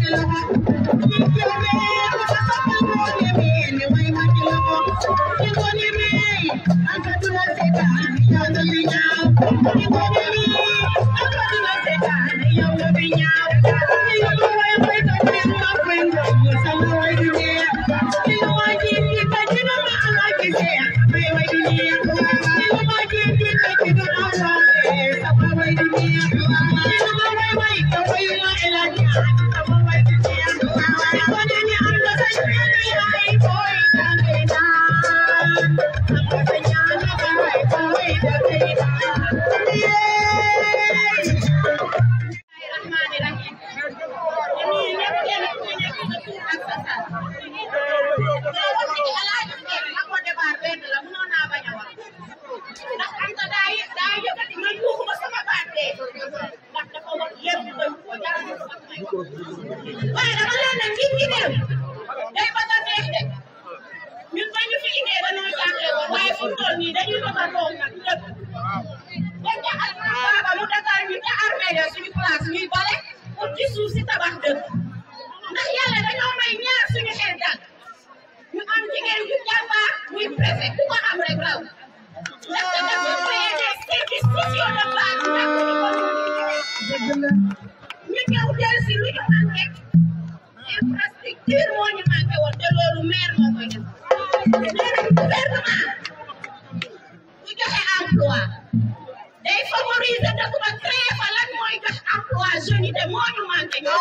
waaye dama leen ne ngir ngi dem day bëgg a neex de ñun ba ñu fi indee dañoo jàngee woon waaye fu mu toll nii dañuy bëgg a toog nag lépp dañ ca ak baaba mu dagal ñu ca armée de suñu place ñuy bale pour ci suuf si tabax dëkk ndax yàlla dañoo may ñaar suñu xel dal ñu am jigéen ju jàmbaar muy préfet ku ko am rek raw ndaxte dafa créé des services sociaux de base ndax ñu ñëw jël si lu ñu manqué infrastructure moo ñu manqué woon te loolu maire moo koy def nee nañ gouvernement bu joxe emploi day favoriser dëkk ba créé fa lan mooy jox emploi jeunes yi te moo ñu manqué ñu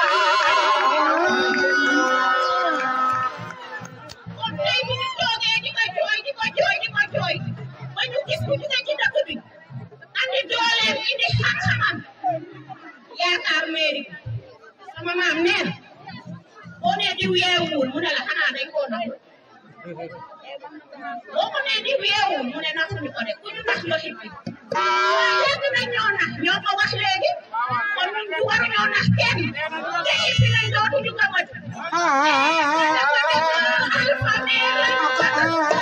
kon tey bu ñu toogee di ko jooy di ko jooy di ko jooy ba ñu gis ku jóge ci dëkk bi andi dooleem indi xam-xamam yaakaar mairie sama maam nee na boo nee diw yeewul mu ne la xanaa dañ koo nax boo ko nee diw yeewul mu ne naxuñu ko de ku ñu nax la xippi yàgg nañ ñoo nax ñoo ko wax léegi kon ñun ñu war ñoo nax kenn te xippi lañ dootuñu ko mën alpha nee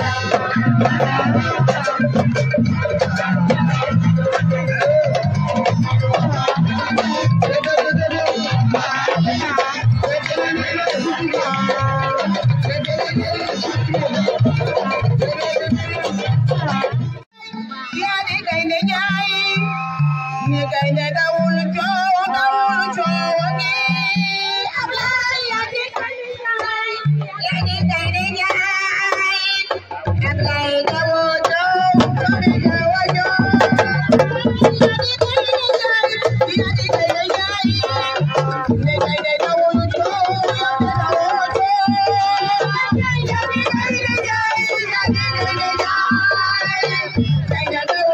yaadi gaynde ñaayi ni gaynde dawul coow dawul coowangi Ablaay yaadi gaynde ñaayi yaadi gaynde ñaayi Ablaay dawul coow dawul coowangi yaadi gaynde ñaayi yaadi gaynde ñaayi ni gaynde dawul coow dawul coow yaadi gaynde ñaayi yaadi gaynde ñaayi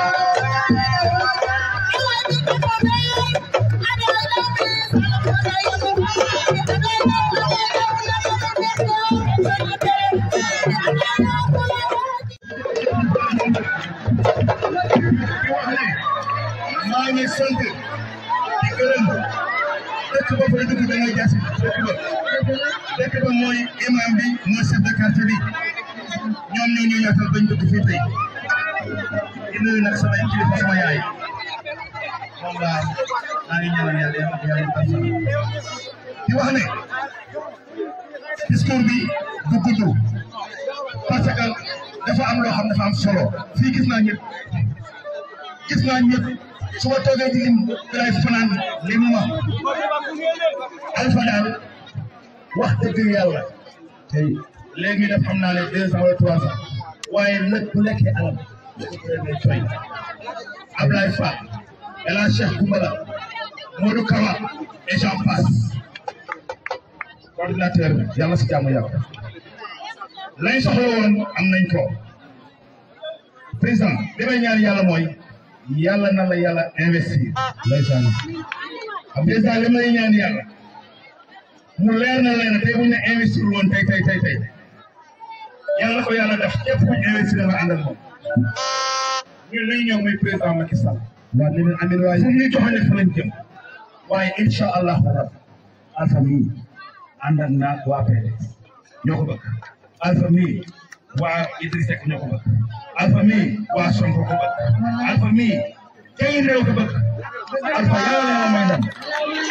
maa ngi sant di gërëm dëkk ba fa dugg da ngay jas dëkk ba dëkk ba mooy imam bi mooy chef de quartier bi ñoom ñoo ñu yaatal bañ dugg fii tey di nuyu nag sama kilifa sama yaay moom laa maa ngi ñaanal yàlla yàlla yàlla tam sama di wax ne discours bi du gudd parce que dafa am loo xam dafa am solo fii gis naa ñëpp gis naa ñëpp su ma toogee di lim dalay fanaan lim ma Alpha daal wax dëgg yàlla tey léegi def xam naa ne deux ans wala trois ans waaye nag bu lekkee alal dañu koy may coy Ablaye Fall El Hadj Cheikh Goumbala Modou Kawa et j'en passe coordinateur bi yàlla si jàmm yàlla lañ soxla woon am nañ ko président li may ñaan yàlla mooy yàlla na la yàlla investir ndeysaan président li may ñaan yàlla mu leer na leen tey bu ñu investir woon tey tey tey tey yàlla na ko yàlla def képp ku ñu investir nga àndal moom ñun li ñu ñëw muy président Macky Sall waaw ne leen amin waaye fu ñu joxoon fa lañ jëm waaye incha allahu rabbi alpha mii ànd ak naa waa PDS ñoo ko bëgg alpha mii waa Idriss Seck ñoo ko bëgg alpha mii waa Sonko ko bëgg alpha mii kay réew ko bëgg alpha yàlla na la may ndam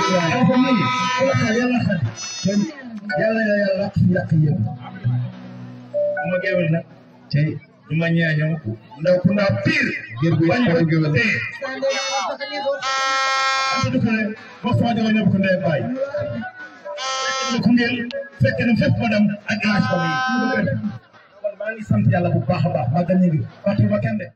Alpha mii yàlla yàlla xadi yàlla yàlla yàq yëpp ma géwél nag tey ñu ma ñaañoo ndaw ku ndaw pire gër bu bañ ko géwél tey am du ko ne ba foo joxe ñëpp ko ndey baay fekk ku ngeen fekk na fépp ma dem ak âge ko yi kon maa ngi sant yàlla bu baax a baax maa gën ñu ngi waxtu ba kenn de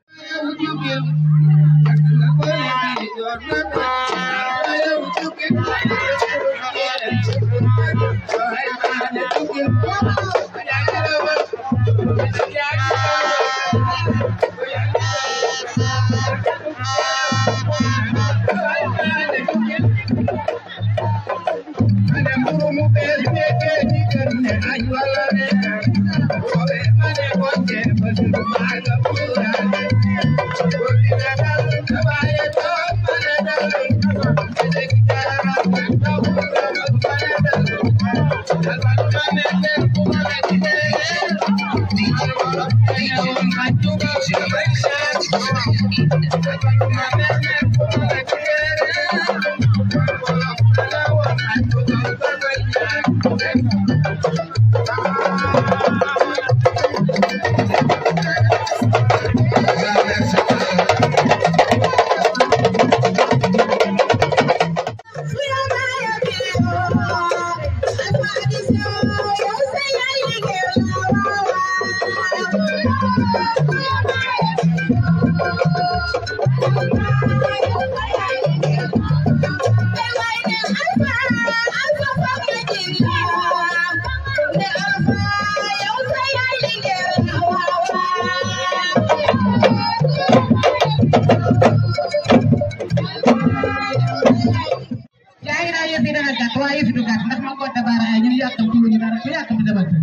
yaa ngi naan yëf yi dana gàtt waaye yëf yi du gàtt ndax ma ko dabaara ay ñun yàkkamti wuñu dara ku yàkkamti demal kër.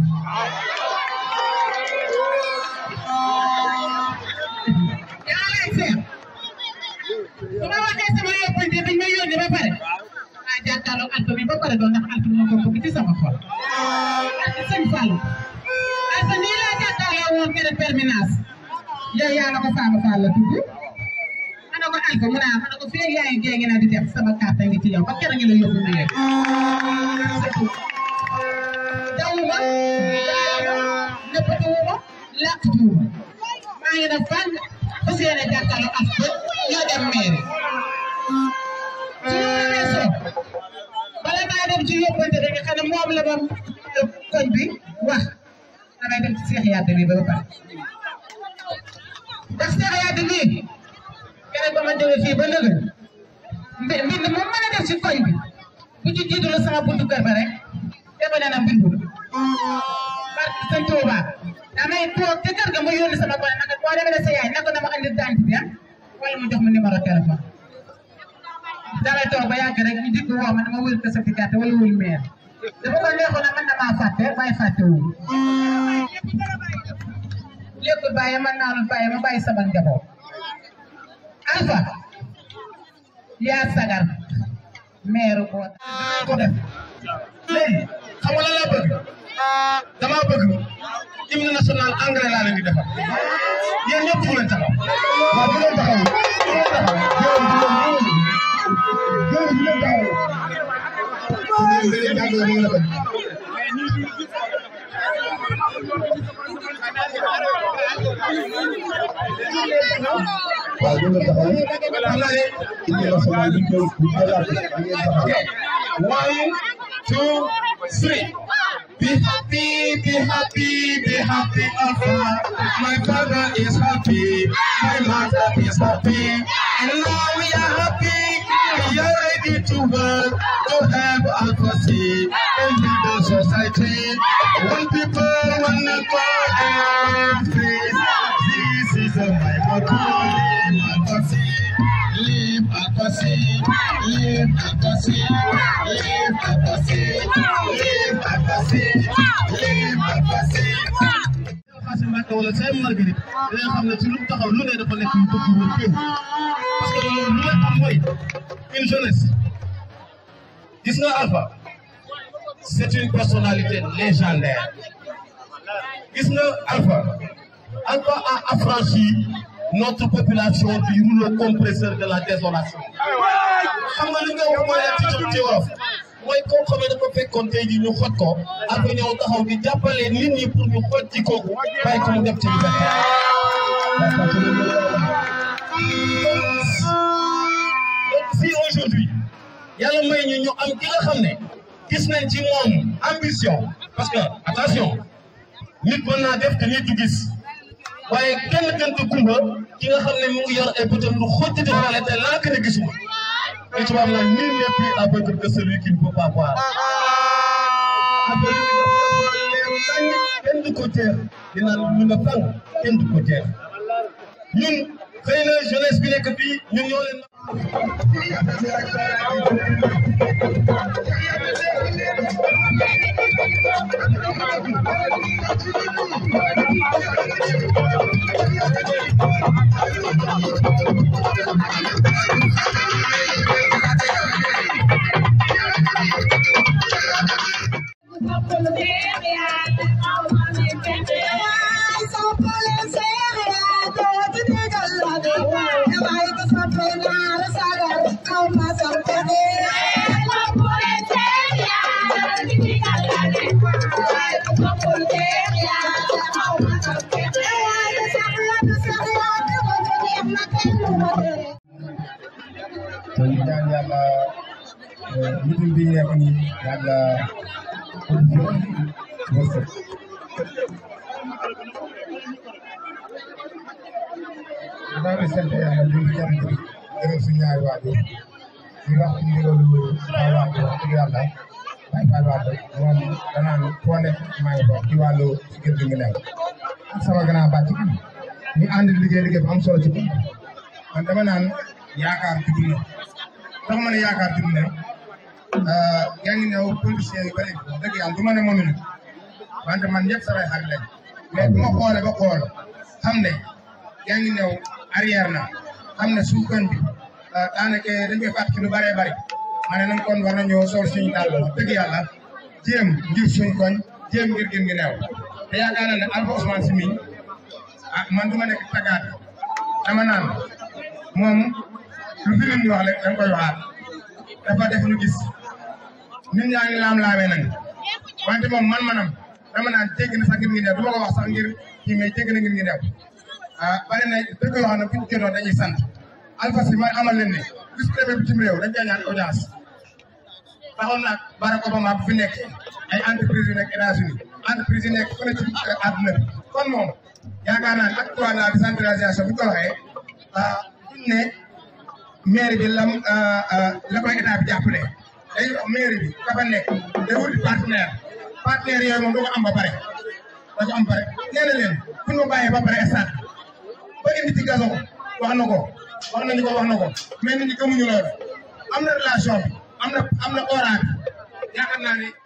yaa lay seet su ma waxee sama yóbbante bi ñu may yónni ba pare ah jàkkaarloog alpha bi ba pare doon ndax alpha moo ko bëgg ci sama xol. ak sëñ Fallou alpha nii laa jàkkaarloo woon keroog permanence yow yaa la ko Fama Fall la tudd. ma ne ko alpha mu naa ma ne ko fii yaa ngi jéegi naa di def sama carte ngi ci yow ba keroog ñu la yóbbu mu yegg. dawuma nëppatuwuma làqtuwuma maa ngi def fan fas yéene jàkkaarloo ak ba ñoo dem mairie su ma weesoo bala maa dem ci yóbbante bi nga xam ne moom la ma koñ bi wax damay dem ci Seex Yàdd bi ba ba pare ndax Seex Yàdd bi keroog ba ma jógee fii ba nëgë mbi mbind moom mën a def ci koñ bi bu ci jiitu la sama buntu kër ba rek defe naa ne mbindu la barke sëñ Tuuba damay toog ca kër ga ma yónni sama gone naka boo demee ne sa yaay naka dama andi dant bi ah wala mu jox ma numéro téléphone damay toog ba yàgg rek ñu dikk woo ma dama wël ko certificat wala wël maire dafa ko neexoon na mën na maa fàtte waaye fàtte wu lékkul bàyyi man naanul bàyyi ma bàyyi sama njaboot Alpha yaa sagar maire boo ko def léegi xam nga lan laa bëgg damaa bëgg hymne national anglais laa leen di defal yéen ñëpp fu leen taxaw waaw bu leen taxaw bu leen taxaw jërëm bu leen jërëm bu leen taxaw da leen jàngale mu la bëgg waaw bu leen taxaw xam naa ne hymne national bi koy bu koy laaj da ngeen taxaw One, two, three. Be happy, be happy, be happy, Alpha. My father is happy, my mother is happy, and now we are happy. We are ready to work to help Alpha C and build the society. One people, one accord, and peace. This is a my motto. Alpha C. Live Alpha C, live Alpha C, live Alpha C, live Alpha C, live Alpha C. Xaasim Mbàkke wala Sèye Marguerite dina xam ne ci lu mu taxaw lu ne dafa nekk lu bëgg wër féew parce que loolu lu leen am mooy une jeunesse gis nga Alpha c'est une personnalité légendaire gis nga Alpha Alpha a affranchi notre population du rouleau compresseur de la désolation. xam nga li nga wax mooy la ci ci wolof mooy koo xam ne dafa fekkoon tey jii ñu xoj ko après ñëw taxaw di jàppale nit ñi pour ñu xoj ci kooku bàyyi ko mu def ci liberté. donc si aujourd'hui yàlla may ñu ñu am ki nga xam ne gis nañ ci moom ambition parce que attention nit mën naa def te nit du gis waaye kenn gën ko kumba ki nga xam ne mu ngi yor ay bëtam lu xojjati xoole te lànk ne gisuma te tubaab naan nul n'est plus aveugle que celui qui ne peut pas voir affaire yi dafa leer nañ kenn du ko jeex dinaan ñu nga fang kenn du ko jeex ñun xëy na jeunesse bi nekk fii ñun ñoo leen te ñu ñaan yàlla meeting bi nekk nii yàlla wërsëg maa ngi sant yàlla di leen gërëm suñu ñaari waajur di wax ci ndigalu sama waajur wax dëgg yàlla Baye Fall Wade moom danaan foo nekk maa ngi foofu ci wàllu si kër gi nga nekk ak sama grand bàcc ñu ànd liggéey liggéey bu am solo ci kër man dama naan yaakaar juddu na tax ma ne yaakaar juddu na yaa ngi ñëw politiciens yu bëri dëgg yàlla du ma ne mënuñu wante man ñëpp samay xarit lañ mais bu ma xoolee ba xool xam ne yaa ngi ñëw arrière na xam ne suuf kan bi daanaka dañ koy fàttali lu bëree bëri ma ne nag kon war nañoo sol suñu dàll dëgg yàlla jéem ngir suñ koñ jéem ngir gën gi neew te yaakaar naa ne Alpha Ousmane Sy mi ah man du ma nekk tagaat dama naan moom lu fi nit ñi wax rek dañ koy waxaat dafa def lu gis ñun ñaa ngi laam-laamee nañ wante moom man-manam dama naan jégg na sax ngir ngi neew du ma ko wax sax ngir kii mais jégg na ngir ngi neew ah bari na dëgg yoo xam ne buñ jotoon dañuy sant Alpha Sy ma amal leen ne vice préfet bitim réew dañ koy ñaan audience taxoon nag Barack Obama bu fi nekk ay entreprise yu nekk États-Unis entreprise yi nekk fële ci àdduna bi kon moom yaakaar naa ne acte trois de la décentralisation bu ñu ko waxee ah buñ ne maire bi lam la koy état bi jàppale day wax maire bi ka fa nekk day wuti partenaire partenaire yooyu moom du ko am ba pare da ko am ba pare nee na leen bu ñu ma bàyyee ba pare stade ba indi ci gazon wax na ko wax nañu ko wax na ko mais nit ñi gëmuñu loolu am na relation bi am na am na aura bi yaakaar naa ne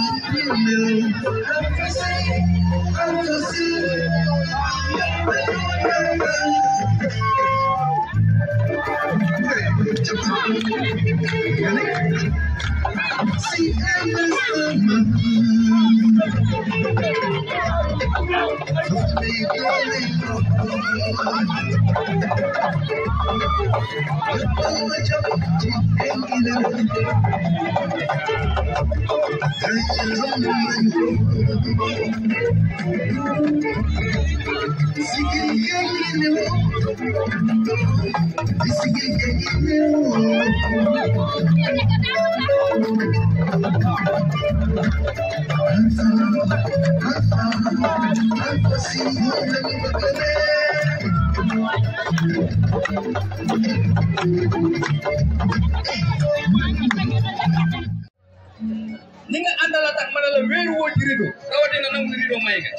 Thank you. ni nga àndal a tax ma ne la wéeru woo ci rido rawatina nangu rido may nga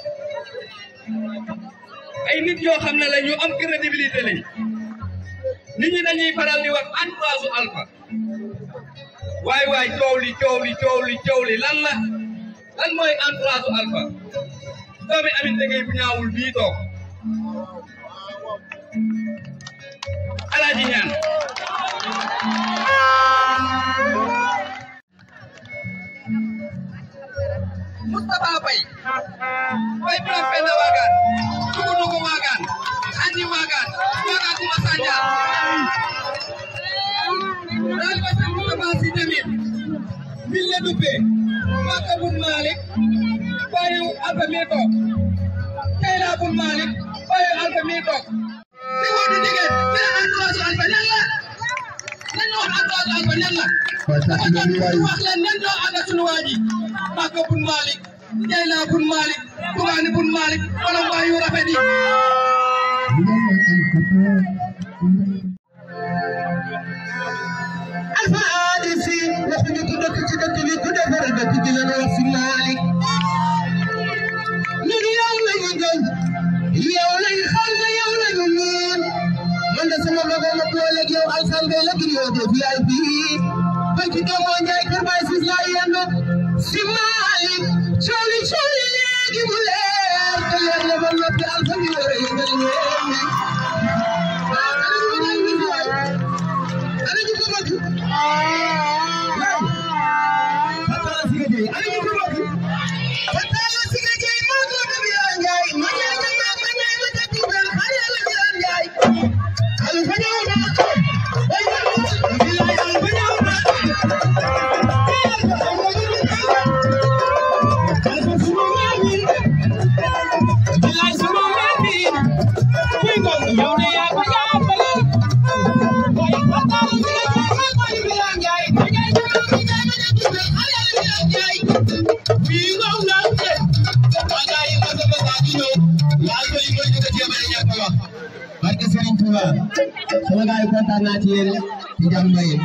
ay nit yoo xam ne la ñu am crédibilité lañ nit ñi dañuy faral di wax entourage alpha waay waay coow li coow li coow li coow li lan la lan mooy entourage alpha doomi amit ngay bu ñaawul bii toog alaaji ñaan Moustapha Faye Faye Bira Penda Wagan Tugunugu Wagan Xandi Wagan Wagan Kuma Sanja daal ko sa Moustapha Si tamit min la duppe Makka bun Malik Bayu Alfa mi toog Kayla bun Malik Bayu Alfa mi toog di woodu digeen dina entourage Alfa ñan la nan wax entourage Alfa ñan la wax leen nan ñoo ànd ak sunu waa ji Makka bun Malik Jeyla bun Malik Bugaani bun Malik wala mbaa yu rafet yi Alpha ADC waxuñu ku dëkk ci dëkk bi ku defar dëkk bi la wax si Malick ñun yow lañu gëm yow lañ xam ne yow lañu miin man de sama mago ma boole ak yow alxambe la gir yoo def yaay fii bañ ci doomoo njaay kër baay sis laa yendu si Malick cooli cooli léegi mu leer te leer la ba noppi alfa mi war a yëngal ñeen ñi ah ana ñu ma ñaan ñu waay ana ñu ko bëgg Fatala Siga Gueye ana ñu ko bëgg Fatala Siga Gueye moo ko dem yaa njaay ma ñaan ma ma ma ñaan ma tëdd bel xale la yaa njaay Alfa ñëw na ay na bilaay Alfa ñëw na Alfa suma maami bilaay suma maami kuy ngom yow ne yaa ko jàppale barke Serigne Touba sama gaay yi kontaan naa ci yéen ci jàmm yi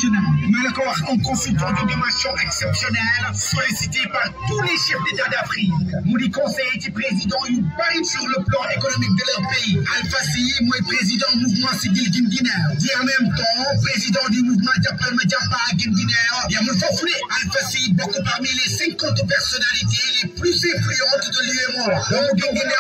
internationale. Malako un consultant de dimension exceptionnelle, sollicité par tous les chefs d'État d'Afrique. Moudi conseiller du président yu bari sur le plan économique de leur pays. Alpha Sy mooy président mouvement civil guinéen. di en même temps président du mouvement Jàppal ma Jàppa guinéen. yamul foofu ne Alpha Sy bokk parmi les cinquante personnalités les plus influentes de l'UEMOA. doomu Guinguinéo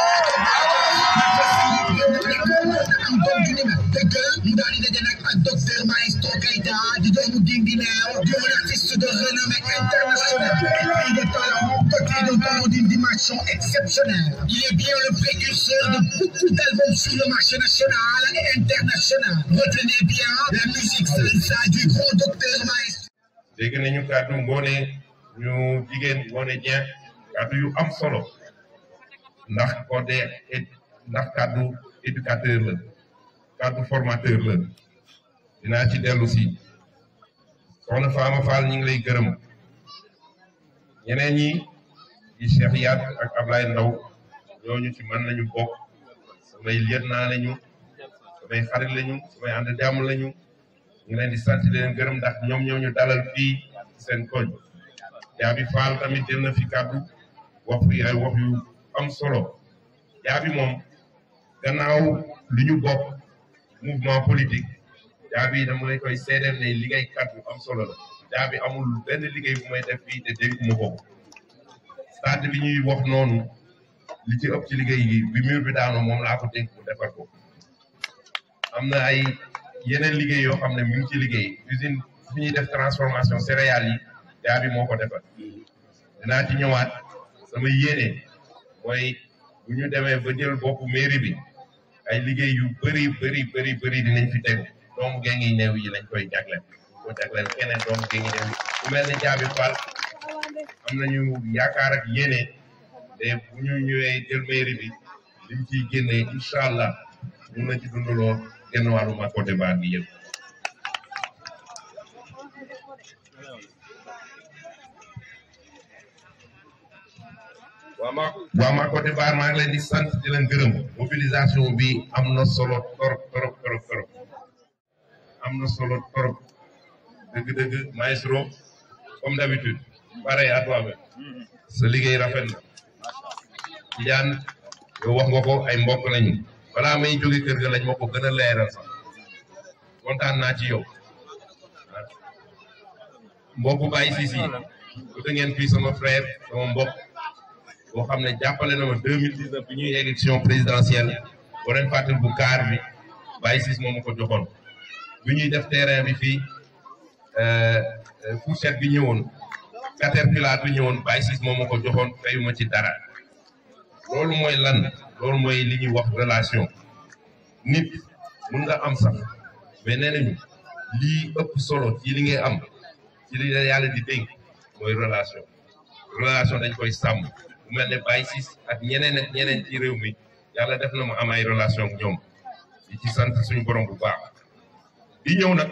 am doom ju ni mel dëggal mu daal di daje nag ak docteur Maestro Keita di doomu Guinguinéo di un artiste de renommée internationale et de talent doté d'un talent d'une dimension exceptionnelle. Il est bien le précurseur de beaucoup d'albums sur le marché national et international. Retenez bien la musique salsa du grand docteur Maestro. dégg nañu kàddu ngoone ñu jigéen ngoone Dieng kàddu yu am solo ndax côté ndax kàddu éducateur la kàddu formateur la dinaa ci dellu si soxna Fama Fall ñu ngi lay gërëm ñeneen ñi di Cheikh Yat ak Ablaye Ndaw ñooñu ci mën nañu bokk samay liet naa lañu samay xarit lañu samay ànd jàmm lañu ñu ngi leen di sant di leen gërëm ndax ñoom ñoo ñu dalal fii ci seen koñ Jaabi Fall tamit jël na fi kàddu wax fi ay wax yu am solo Jaabi moom gannaaw li ñu bokk mouvement politique Jaabi dama lay koy seedeel ne liggéey kàddu am solo la Jaabi amul benn liggéey bu may def fii te dégguma ko stade bi ñuy wax noonu li ci ëpp ci liggéey yi bi mur bi daanoo moom laa ko dégg mu defar ko am na ay yeneen liggéey yoo xam ne mi ngi ci liggéey usine fi ñuy def transformation céréales yi Jaabi moo ko defar dinaa ci ñëwaat sama yéene mooy bu ñu demee ba jël boppu mairie bi ay liggéey yu bëri bëri bëri bëri dinañ fi tegu doomu géngi néew yi lañ koy jagleel ko jagleel keneen doomu géngi néew yi bu mel ni Jaabi Fall am nañu yaakaar ak yéene te bu ñu ñëwee jël mairie bi liñ ciy génnee incha allah mun na ci dundaloo genn wàllu ma côté baar gi yëpp waa ma côté baar maa ngi leen di sant di leen gërëm mobilisation bi am na solo torop torop torop torop am na solo torop dëgg-dëgg maestro comme d'habitude pareil à toi-même sa liggéey rafet na Tijaan yow wax nga ko ay mbokk lañu balaa may jóge kër ga lañ ma ko gën a leeral sax kontaan naa ci yow mbokku Baye Sisi da ngeen fii sama frère sama mbokk boo xam ne jàppale na ma deux mille dix neuf bi ñuy élection présidentielle boo leen fàttali bu kaar bi Baye Sisi moo ma ko joxoon bi ñuy def terrain bi fii fourchette bi ñëwoon caterpillar bi ñëwoon Baye Sisi moo ma ko joxoon fayuma ci dara loolu mooy lan loolu mooy li ñuy wax relation nit mun nga am sax mais nee nañu lii ëpp solo ci li ngay am ci li la yàlla di dénk mooy relation relation dañ koy sàmm bu mel ne Baye Ciss ak ñeneen ak ñeneen ci réew mi yàlla def na mu am ay relation ak ñoom di ci sant suñu borom bu baax di ñëw nag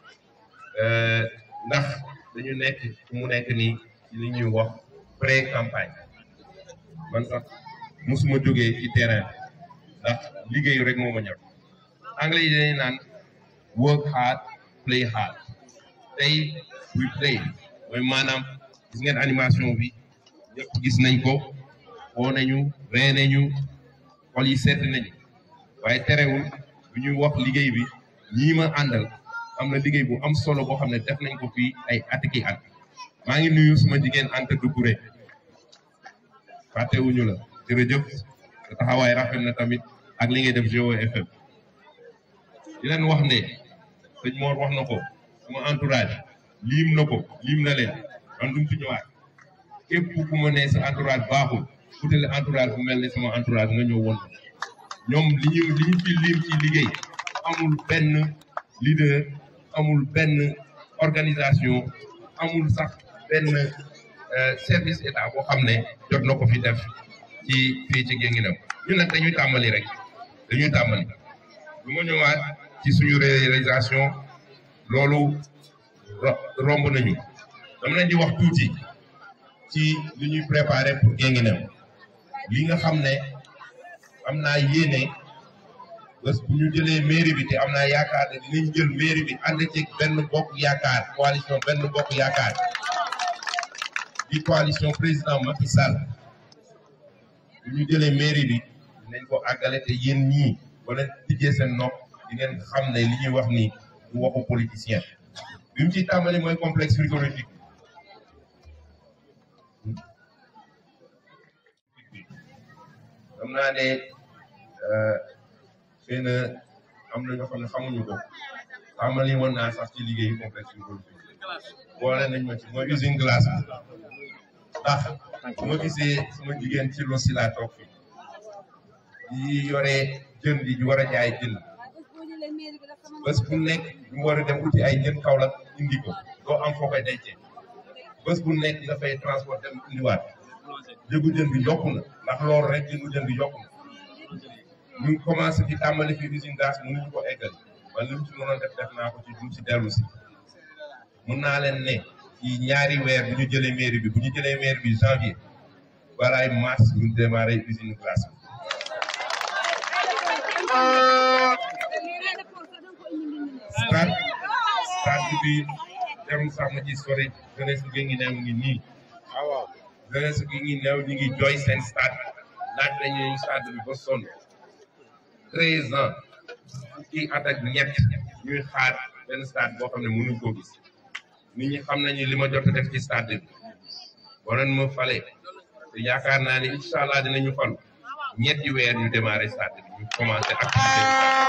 ndax dañu nekk fu mu nekk nii ci li ñuy wax pré campagne man sax musuma jógee ci terrain ndax liggéeyu rek moo ma ñor anglais yi dañuy naan work hard play hard tey we play mooy maanaam gis ngeen animation bi ñëpp gis nañ ko woo nañu ree nañu xol yi sedd nañu waaye terewul bu ñuy wax liggéey bi ñii ma àndal am na liggéey bu am solo boo xam ne def nañ ko fii ay atiki at maa ngi nuyu suma jigéen Anta Doucouré fàttewuñu la jërëjëf sa taxawaay rafet na tamit ak li ngay def Géo FM di leen wax ne sëñ Mor wax na ko suma entourage liim na ko liim na leen man dum fi ñëwaat képp ku ma ne sa entourage baaxul utale entourage bu mel ne sama entourage nga ñëw woon ñoom li ñu li ñu fi liim ci liggéey amul benn leader amul benn organisation amul sax benn service état boo xam ne jot na ko fi def ci fii ci Guinguinéo ñun nag dañuy tàmbali rek dañuy tàmbali bu ma ñëwaat ci suñu réalisation loolu romb nañu dama leen di wax tuuti ci li ñuy préparé pour Guinguinéo li nga xam ne am naa yéene bés bu ñu jëlee mairie bi te am naa yaakaar ne dinañ jël mairie bi ànd ci benn bokk yaakaar coalition benn bokk yaakaar di coalition président Macky Sall bu ñu jëlee mairie bi dinañ ko àggale te yéen ñii wala tijjee seen nopp di ngeen xam ne li ñuy wax ni du waxu politicien bi mu ci tàmbali mooy complexe frigorifique xam naa ne xëy na am na ñoo xam ne xamuñu ko tàmbali woon naa sax ci liggéeyu complexe frigorifique boole nañ ma ci mooy usine glace bi ndax su ma gisee suma jigéen ci lo si laa toog fi di yore jën di war a jaay jën bés bu nekk ñu war a dem uti ay jën Kaolack indi ko doo am foo koy dencee bés bu nekk dafay transport dem indiwaat jëgu jën bi yokku na ndax loolu rek jëgu jën bi yokku na ñu commencé ci tàmbali fi usine gaz mënuñu ko eggal man li mu ci mënoon def def naa ko ci duñ ci dellu si mun naa leen ne ci ñaari weer bu ñu jëlee mairie bi bu ñu jëlee mairie bi janvier balaay mars ñu démarré usine glace bi stade stade bi jarul sax ma ci sori jeunesse gi ngi neew ngi nii jeunesse gi ngi neew ñu ngi jooy seen stade laaj nañu ñu stade bi ba sonn treize ans fukki at ak ñett ñuy xaar benn stade boo xam ne mënuñ koo gis nit ñi xam nañu li ma jot a def ci stade bi waroon ma fale te yaakaar naa ne incha allah dinañu fal ñetti weer ñu démarré stade bi ñu commencé activité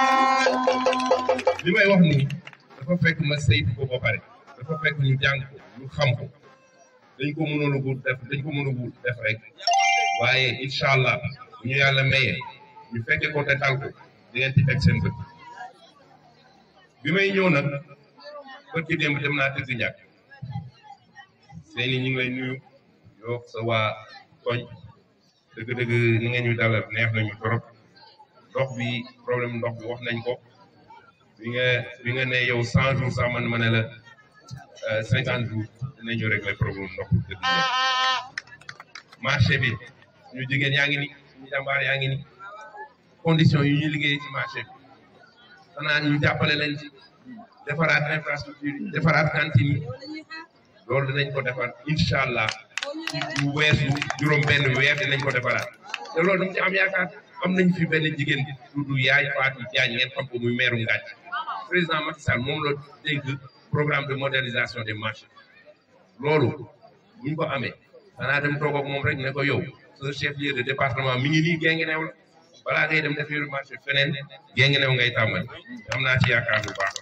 li may wax nii dafa fekk ma saytu ko ba pare dafa fekk ñu jàng ko ñu xam ko dañ ko mënoon a def dañ ko mën a def rek waaye incha allah bu ñu yàlla mayee ñu fekke ko te tal ko di ngeen ci teg seen bët bi may ñëw nag bët ci démb dem naa tëgg ñàkk seeni ñu ngi lay nuyu yow sa waa koñ dëgg-dëgg ni nga ñu dalal neex nañu trop ndox bi problème ndox bi wax nañ ko bi nga bi nga ne yow cent jours sax man ma ne la cinquante jours dinañu régler problème ndox bi dëgg marché bi suñu jigéen yaa ngi ni suñu jàmbaar yaa ngi ni condition yi ñuy liggéey ci marché bi xanaa ñu jàppale leen ci defaraat infrastructure yi defaraat cantine yi loolu dinañ ko defar incha allah ci bu weesu juróom benn weer dinañ ko defaraat te loolu dama ci am yaakaar am nañ fi benn jigéen bi tudd yaay Fatou Diagne ngeen xam ko muy meeru Ngaaj président Macky Sall moom la dénk programme de modernisation des marchés loolu buñ ko amee xanaa dem toog ak moom rek ne ko yow sa chef lieu de département mi ngi nii Guinguinéo la balaa ngay dem def yor marché feneen Guinguinéo ngay tàmbali am naa ci yaakaar bu baax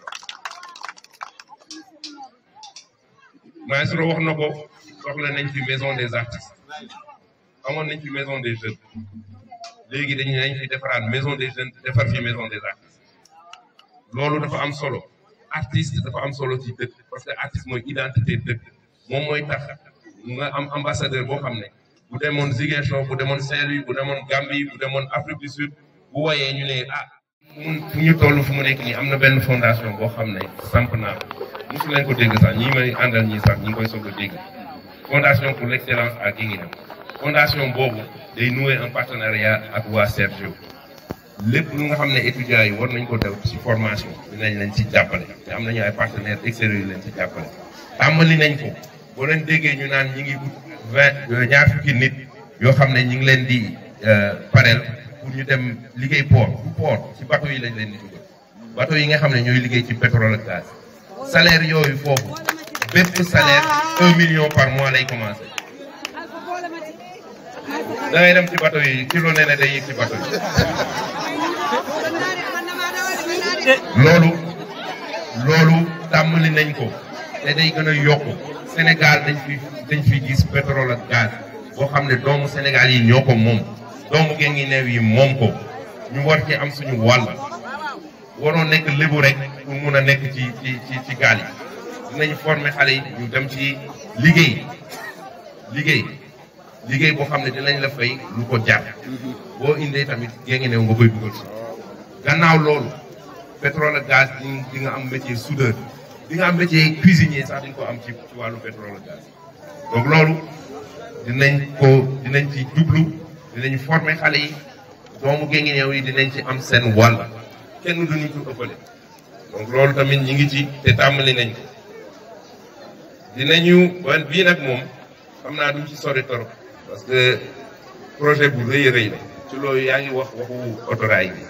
maestro wax na ko soxla nañ fi maison des artistes amoon nañ fi maison des jeunes léegi dañu nañ fi defaraat maison des jeunes defar fi maison des artistes loolu dafa am solo artiste dafa am solo ci dëkk parce que artiste mooy identité dëkk moom mooy tax nga am ambassadeur boo xam ne bu demoon Ziguinchor bu demoon Saint-Louis bu demoon Gambie bu demoon Afrique du Sud bu woyee ñu ne ah mun fu ñu toll fu mu nekk nii am na benn fondation boo xam ne samp naa mosu leen ko dégg sax ñi may àndal ñi sax ñi ngi koy soog a dégg fondation pour l'excellence à Guinguinéo fondation boobu day nouer un partenariat ak waa Sergio lépp lu nga xam ne étudiants yi war nañ ko def ci formation dinañ leen ci jàppale te am nañu ay partenaires extérieurs yu leen ci jàppale tàmbali nañ ko boo leen déggee ñu naan ñi ngi ut vingt ñaar fukki nit yoo xam ne ñi ngi leen di pareel pour ñu dem liggéey port bu port ci bateau yi lañ leen di dugal bateau yi nga xam ne ñooy liggéey ci pétrole ak gaz salaire yooyu foofu bépp salaire un million par mois lay commencé da ngay dem ci bateau yi kilo nee na day yëg ci bateau yi loolu loolu tàmmali nañ ko te day gën a yokku Sénégal dañ fi dañ fi gis pétrole ak gaz boo xam ne doomu Sénégal yi ñoo ko moom doomu Guinguinéo yi moom ko ñu war ci am suñu wàll waroon nekk lébu rek pour mun a nekk ci ci ci ci gaal yi dinañ former xale yi ñu dem ci liggéey liggéey liggéey boo xam ne dinañ la fay lu ko jar boo indee tamit Guinguinéo nga koy dugal si gannaaw loolu pétrole ak gaz di di nga am métier soudeur di nga am métier cuisinier sax di nga ko am ci ci wàllu pétrole ak gaz donc loolu dinañ ko dinañ ci jublu dinañ former xale yi doomu Guinguinéo yi dinañ ci am seen wàll kenn duñu ko ëppale donc loolu tamit ñi ngi ci te tàmbali nañ ko dinañu wan bii nag moom xam naa duñ ci sori torop parce que projet bu rëy a rëy la ci loolu yaa ngi wax waxu autorail bi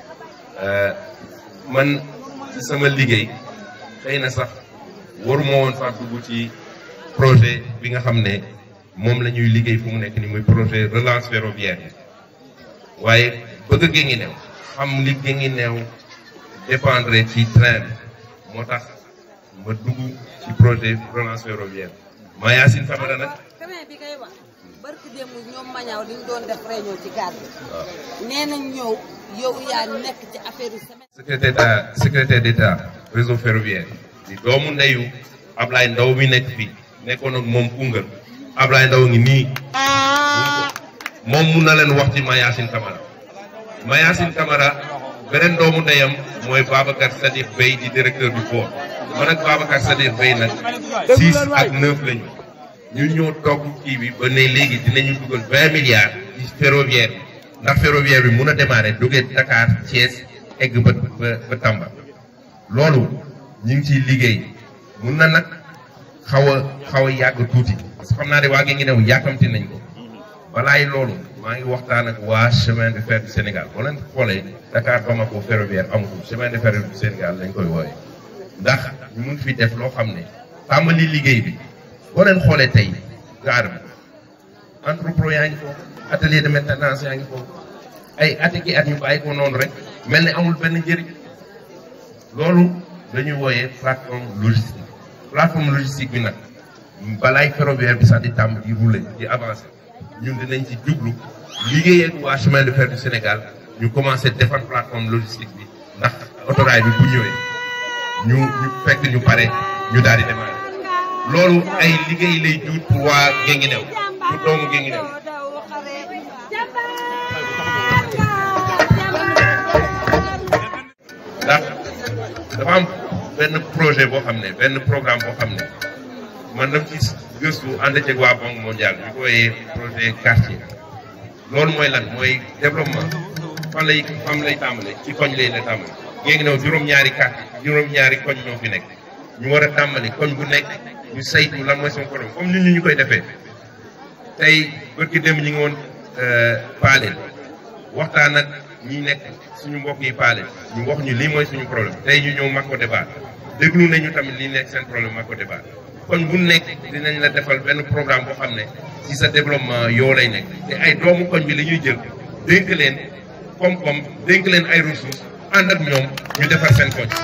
man ci sama liggéey xëy na sax waruma woon sax dugg ci projet bi nga xam ne moom la ñuy liggéey fu mu nekk ni muy projet relance ferroviaire waaye bëgg géngi neew xam li géngi neew dépendre ci train bi moo tax ma dugg ci projet relance ferroviaire maa Yacine Famara nag train bi ngay wax barki démb ñoom mañaaw diñ doon def réunion ci gare bi nee nañ ñëw yow yaa nekk ci affaire semaine secrétaire d'état secrétaire d'état réseau ferroviaire di doomu ndeyu Ablaye Ndaw mi nekk fii nekkoon ak moom Koungheul Ablaye Ndaw ngi nii moom mun na leen wax ci Mayacine Camara Mayacine Camara beneen doomu ndeyam mooy Babacar Sadikh Bey di directeur du port man ak Babacar Sadikh Bey nag six ak neuf lañu ñu ñoo togg kii bi ba ne léegi dinañu dugal vingt milliards ci ferroviaire bi ndax ferroviaire bi mun a démarrer duggee Dakar Thiès egg ba ba ba Tamba loolu ñu ngi ciy liggéey mun na nag xaw a xaw a yàgg tuuti parce que xam naa ne waa ngi new yàkkamti nañ ko balaay loolu maa ngi waxtaan ak waa chemin de fer du Sénégal boo leen xoolee Dakar Bamako ferroviaire amatul chemin de fer du Sénégal lañ koy wooye ndax ñu mun fi def loo xam ne tàmbali liggéey bi boo leen xoolee tey gaar bi entrepôt yaa ngi foofu atelier de maintenance yaa ngi foofu ay at ki at ñu bàyyi ko noonu rek mel ni amul benn njëriñ loolu dañuy wooyee plateforme logistique plateforme logistique bi nag balaay ferroviaire bi sax di tàmm di rouler di avancer ñun dinañ ci jublu liggéey ak waa chemin de fer du Sénégal ñu commencé defar plateforme logistique bi ndax autorail bi bu ñëwee ñu ñu fekk ñu pare ñu daal di démarrer loolu ay liggéey lay juut pour waa Guinguinéo pour doomu Guinguinéo ndax dafa am benn projet boo xam ne benn programme boo xam ne man dama ci gëstu ànd ceeg waa Banque mondiale ñu koy projet quartier loolu mooy lan mooy développement fan lay fan lay tàmbale ci koñ lay la tàmbale Guinguinéo juróom-ñaari quartier juróom-ñaari koñ ñoo fi nekk ñu war a tàmbali koñ bu nekk ñu saytu lan mooy son problème comme nit ñi ñu koy defee tey bërki démb ñi ngi woon Paaleen waxtaan ak ñi nekk suñu mbokk yi Paaleen ñu wax ñu lii mooy suñu problème tey ñu ñëw Mako débat déglu nañu tamit lii nekk seen problème Mako débat kon bu nekk dinañ la defal benn programme boo xam ne ci sa développement yoo lay nekk te ay doomu koñ bi la ñuy jël dénk leen koom-koom dénk leen ay ressources ànd ak ñoom ñu defar seen koñ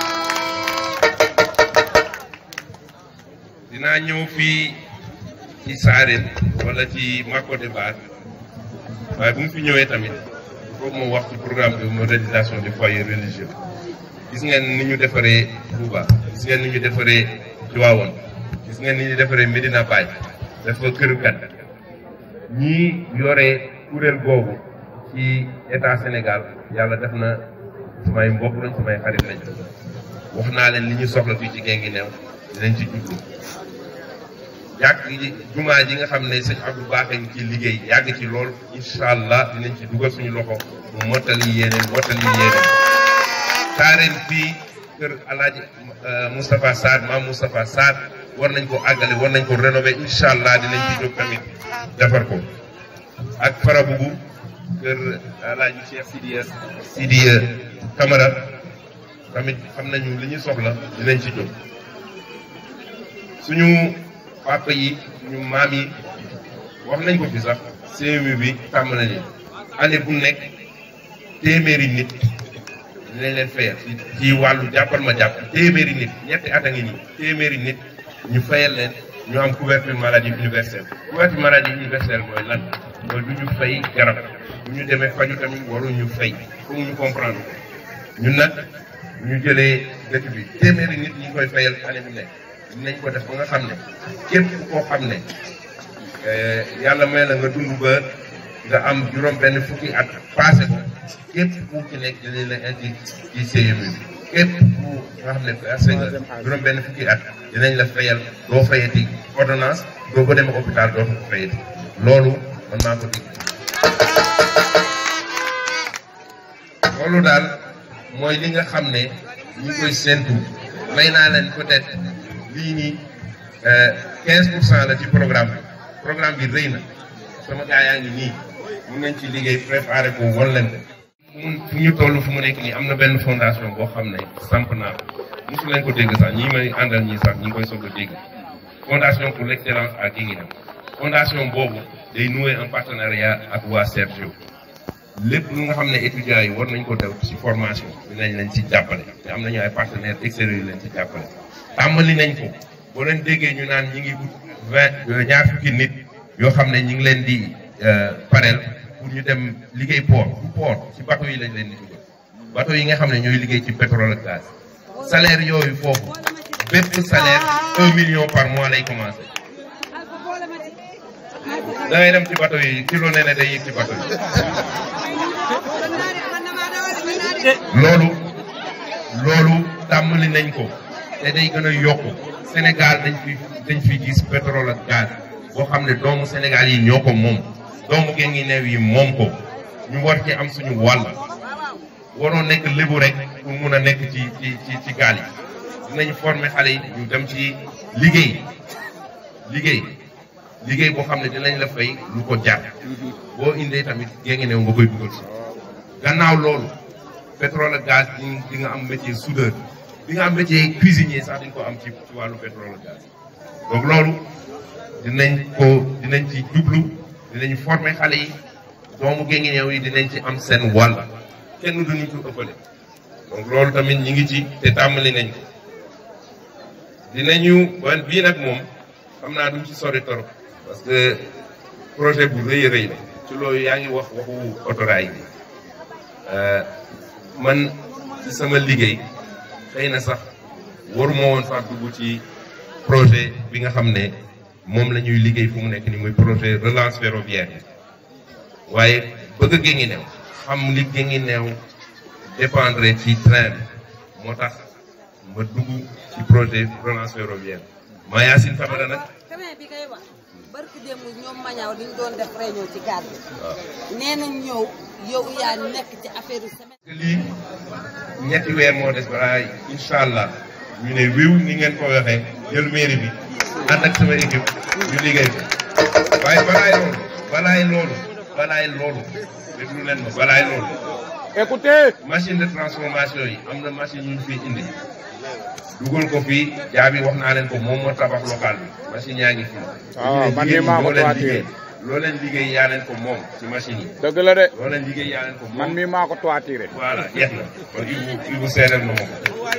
dinaa ñëw fii ci Saareen wala ci Mako débat waaye bu mu fi ñëwee tamit foofu moo wax ci programme de modernisation des foyers religieux gis ngeen ni ñu defaree Touba gis ngeen ni ñu defaree Tivaouane gis ngeen ni ñu defaree Medina Baye dafa këru kat ñii yore kuréel boobu ci état Sénégal yàlla def na samay mbokk lañ samay xarit lañ wax naa leen li ñu soxla fii ci Guinguinéo dinañ ci jublu yàgg ji jumaa ji nga xam ne sëñ Abdou Baaxe ngi ci liggéey yàgg ci lool incha allah dinañ ci dugal suñu loxo mu mottali yéeneen mottali yéeneen saareen fii kër alaaji Moustapha Sarr maam Moustapha Sarr war nañ ko àggale war nañ ko rénover incha allah dinañ ci jóg tamit defar ko ak farabugu kër alaaji Cheikh Sidiya Sidiya Camara tamit xam nañu li ñu soxla dinañ ci jóg suñu papa yi suñu maam yi wax nañ ko fi sax CMU bi tàmm nañu année bu nekk téeméeri nit dinañ leen fayal ci ci wàllu jàppal ma jàpp téeméeri nit ñetti at a ngi nii téeméeri nit ñu fayal leen ñu am couverture maladie universelle couverture maladie universelle mooy lan mooy du ñu fay garab bu ñu demee faju tamit waruñu fay foog ñu comprendre ñun nag ñu jëlee dëkk bi téeméeri nit ñi koy fayal année bu nekk dinañ ko def ba nga xam ne képp koo xam ne yàlla may la nga dund ba nga am juróom benn fukki at passé ko képp ku ci nekk dinañ la indi ci CMU bi képp ku nga xam ne passé nga juróom benn fukki at dinañ la fayal doo fayati ordonnance doo ko demee hôpital doo ko fayati loolu man maa ko dig loolu daal mooy li nga xam ne ñu ngi koy séntu may naa leen peut-être lii nii quinze pour cent la ci programme bi programme bi rëy na sama gaa yaa ngi nii mun nañ ci liggéey préparé ko won leen ko mun fu ñu toll fu mu nekk nii am na benn fondation boo xam ne samp naa ko mosu leen ko dégg sax ñii may àndal ñii sax ñi ngi koy soog a dégg fondation pour l'excellence à Guinguinéo fondation boobu day nouer un partenariat ak waa Sergio lépp lu nga xam ne étudiants yi war nañ ko def ci formation dinañ leen ci jàppale te am nañu ay partenaires extérieurs yu leen ci jàppale tàmbali nañ ko boo leen déggee ñu naan ñi ngi ut vingt ñaar fukki nit yoo xam ne ñi ngi leen di pareel pour ñu dem liggéey port du port ci bateau yi lañ leen di dugal bateau yi nga xam ne ñooy liggéey ci pétrole ak gaz salaire yooyu foofu bépp salaire un million par mois lay commencé da ngay dem ci bateau yi kilo nee na day yëg ci bateau yi loolu loolu tàmbali nañ ko te day gën a yokku Sénégal dañ fi dañ fi gis pétrole ak gaz boo xam ne doomu Sénégal yi ñoo ko moom doomu Guinguinéo yi moom ko ñu war ci am suñu wàll waroo nekk lébu rek pour mun a nekk ci ci ci ci gaal yi dinañ former xale yi ñu dem ci liggéey liggéey liggéey boo xam ne dinañ la fay lu ko jar boo indee tamit Guinguinéo nga koy dugal si gannaaw loolu pétrole ak gaz di di nga am métier soudeur di nga am métier cuisinier sax di nga ko am ci ci wàllu pétrole ak gaz donc loolu dinañ ko dinañ ci jublu dinañ former xale yi doomu Guinguinéo yi dinañ ci am seen wàll kenn duñu ko ëppale donc loolu tamit ñi ngi ci te tàmbali nañ ko dinañu wan bii nag moom xam naa duñ ci sori torop parce que projet bu rëy a rëy la ci loolu yaa ngi wax waxu autorail bi man ci sama liggéey xëy na sax waruma woon sax dugg ci projet bi nga xam ne moom la ñuy liggéey fu mu nekk ni muy projet relance ferroviaire waaye bëgg Guinguinéo xam li Guinguinéo dépendre ci train bi moo tax ma dugg ci projet relance ferroviaire maa Yacine Famara nag chemin bi ngay wax barki démb ñoom mañaaw diñ doon def réunion ci gàdd nee nañ ñëw yow yaa nekk ci affaire semaine lii ñetti weer moo des balaa incha allah ñu ne wiw ni ngeen ko waxee jël mairie bi ànd ak sama équipe ñu liggéey ko waaye balaay loolu balaay loolu balaay loolu déglu leen ma balaay loolu Écoutez. machine de transformation yi am na machine yu ñu fi indi dugal ko fii jaabi wax naa leen ko moom moo tabax local bi machine yaa ngi fii. waaw man de maa ko loo leen toituré. liggéey loo leen liggéey yaa leen ko moom ci machine yi. dëgg la de loo leen liggéey yaa leen ko moom. man mii maa ko toituré. voilà jeex na kon Ibou Ibou seedal na ma ko.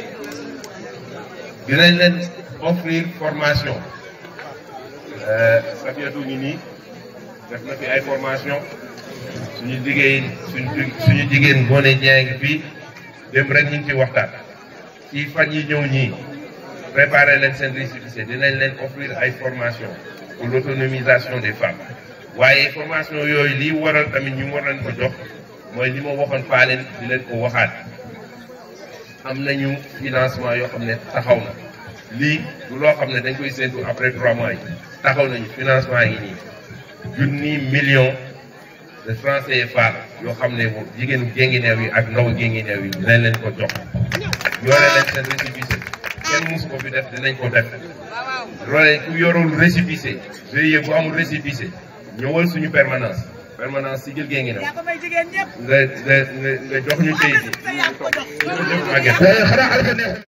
dinañ leen offrir formation. Safiatou ngi nii def na fi ay formation suñu liggéey suñu suñu jigéen Ngoné Dieng ngi fii dem rek ñu ngi fi waxtaan. ci fan yi ñëw ñii préparer leen seen récépissé dinañ leen offrir ay formation pour l'autonomisation des femmes waaye formation yooyu lii waral tamit ñu war leen ko jox mooy li ma waxoon faa leen di leen ko waxaat am nañu financement yoo xam ne taxaw na lii du loo xam ne dañ koy séntu après trois mois yi taxaw nañu financement yi nii junni million de francs CFA yoo xam ne jigéenu Guinguinéo yi ak ndaw Guinguinéo yi dinañ leen ko jox yore leen seen récépissé kenn musu ko fi def dinañ ko def loolee ku yorul récépissé GIE bu amul récépissé ñëwal suñu permanence permanence si jël Guinguinéo nga nga nga nga jox ñu kayit yi ñu ko jox Maguette